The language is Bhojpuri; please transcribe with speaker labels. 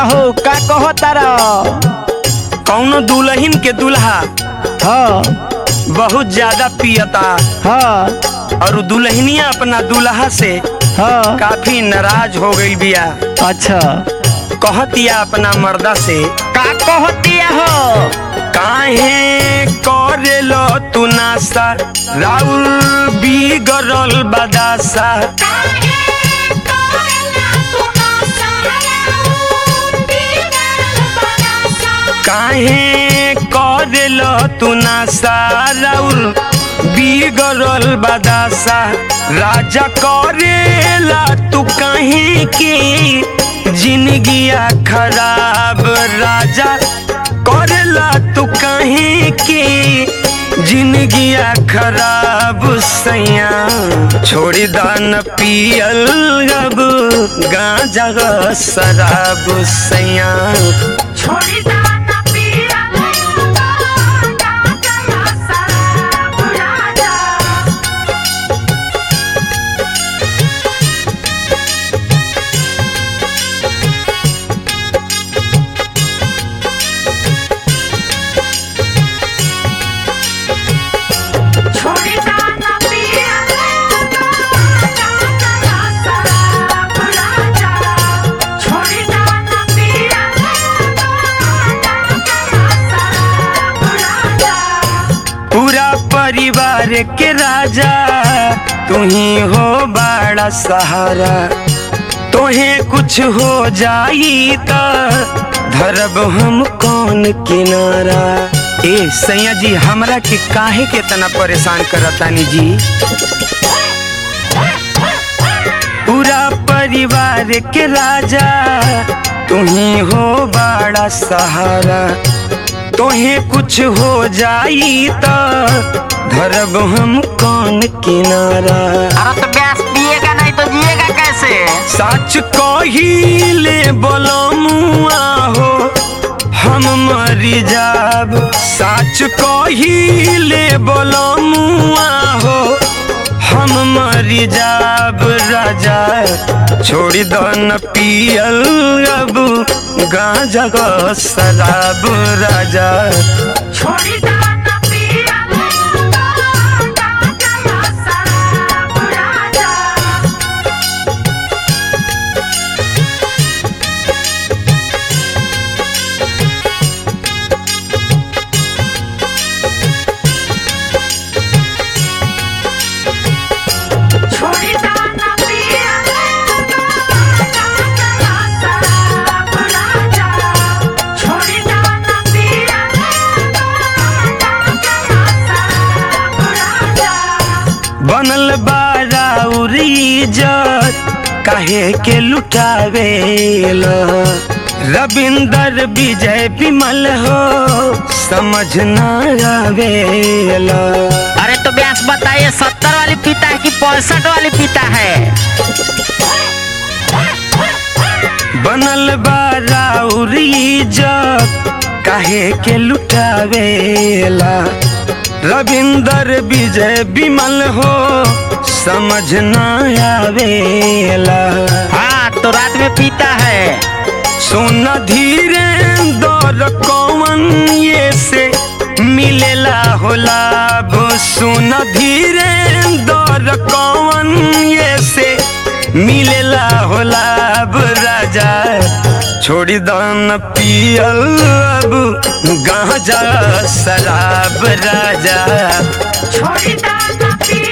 Speaker 1: हो का कहो तारा
Speaker 2: कौनो दुल्हन के दुल्हा
Speaker 1: हाँ
Speaker 2: बहुत ज्यादा पियता
Speaker 1: हाँ
Speaker 2: और उ दुल्हनिया अपना दुल्हा से
Speaker 1: हाँ
Speaker 2: काफी नाराज हो गई बिया
Speaker 1: अच्छा
Speaker 2: कहतिया अपना मर्दा से
Speaker 1: का कहतिया हो
Speaker 2: काहे करेलो तू नासा राउल बिगड़ल बदासा काहे करेलो तू नासा राउल बिगड़ल बदासा राजा करेला तू कहीं की जिंदगिया खराब राजा करेला तू कहीं की जिंदगिया खराब सैया छोड़ी दान पियल अब गांजा शराब सैया पूरा परिवार के राजा तू ही हो बड़ा सहारा तोहे कुछ हो जाई त धरब हम कौन किनारा ए सैया जी हमरा के काहे के तना परेशान करतानी जी पूरा परिवार के राजा तू ही हो बड़ा सहारा तोहे कुछ हो जाई त धरब हम कौन किनारा
Speaker 1: अरे तो गैस पिएगा नहीं तो जिएगा कैसे
Speaker 2: सच कहिले बोलमुआ हो हम मरी जाब सच कहिले बोलमुआ हो हम मरी जाब राजा छोड़ी दो न पियल अब गांजा ग शराब राजा बनल बारा उरीजत काहे के लुटावेल रविंदर विजय विमल हो समझ न आवेल
Speaker 1: अरे तो व्यास बताइए सत्तर वाली पीता है कि पैंसठ वाली पीता है
Speaker 2: बनल बारा उरीजत काहे के लुटावेला रविंदर विजय विमल हो समझ न आवेला
Speaker 1: हाँ तो रात में पीता है
Speaker 2: सोना धीरे दौर कौन ये से मिलेला हो लाभ सोना धीरे दौर कौन ये से मिलेला हो लाभ राजा छोड़ी दान पियल अब गांजा शराब राजा
Speaker 3: छोड़ी दाना पिया